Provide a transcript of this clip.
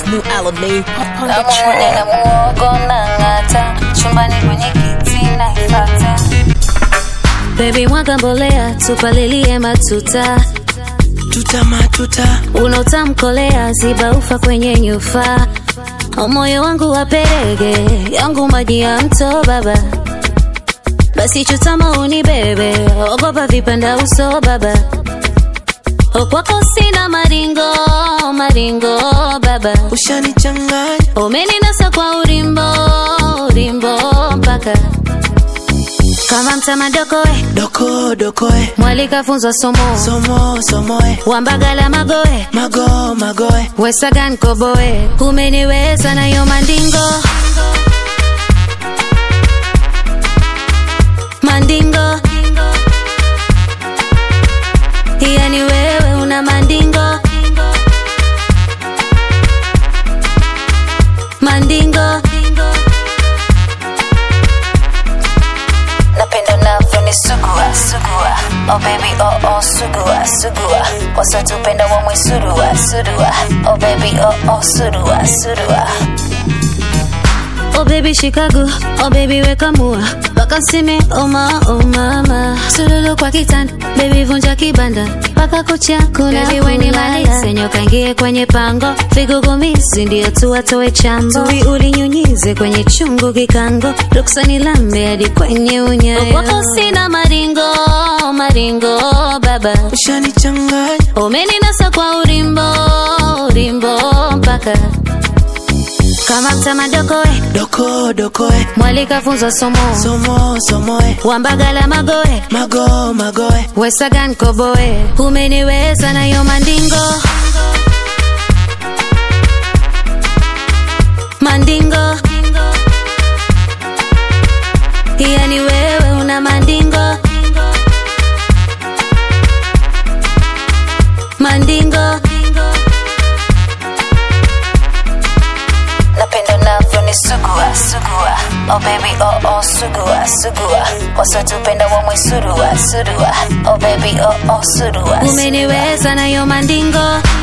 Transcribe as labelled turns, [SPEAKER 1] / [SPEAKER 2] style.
[SPEAKER 1] Mu Alame on the
[SPEAKER 2] namwone na
[SPEAKER 1] track.
[SPEAKER 2] muogo na ng'ata chumbani kwenye kiti naifata Baby mwaga mbolea tupalilie matuta
[SPEAKER 1] Tuta matuta.
[SPEAKER 2] unaotamkolea ziba ufa kwenye nyufa moyo wangu waperege yangu maji ya mto baba basi chutama uni bebe ogopa vipanda uso baba okwako sina maringo maringo baba
[SPEAKER 1] Ushanichanganya.
[SPEAKER 2] umeninasa kwa urimbo urimbo mpaka kama mtamadokoe
[SPEAKER 1] Doko dokoe.
[SPEAKER 2] mwalikafunzwa somo
[SPEAKER 1] Somo somoe.
[SPEAKER 2] wambagala magoe
[SPEAKER 1] Mago magoe.
[SPEAKER 2] wesagan koboe umeniweza nayo mandingo mandingo yani wewe una mandingo mandingo napenda unavyonisugua sugua oh baby oh oh sugua sugua wasatupenda wamwe surua surua oh baby oh oh surua surua Oh baby Chicago, oh baby weka mua Paka sime oma oh mama Sululu kwa kitanda, baby vunja kibanda Paka kucha kuna baby weni malise Nyoka ingie kwenye pango Vigugumizi ndio tu watoe chambo Tui ulinyunyize kwenye chungu kikango Ruksa ni lambe hadi kwenye unyayo Wako sina maringo, maringo baba
[SPEAKER 1] Ushanichanganya.
[SPEAKER 2] Umeninasa kwa urimbo, urimbo mpaka kama mtamadokoe
[SPEAKER 1] Doko dokoe.
[SPEAKER 2] mwalikafunzwa somo
[SPEAKER 1] Somo somoe.
[SPEAKER 2] wambagala magoe
[SPEAKER 1] Mago magoe.
[SPEAKER 2] wesagan koboe umeniweza nayo mandingo mandingo yani wewe una mandingo mandingo napenda unavyonisugua sugua oh baby oh oh sugua sugua wasatupenda wamwe surua surua oh baby oh oh surua umeniweza nayo mandingo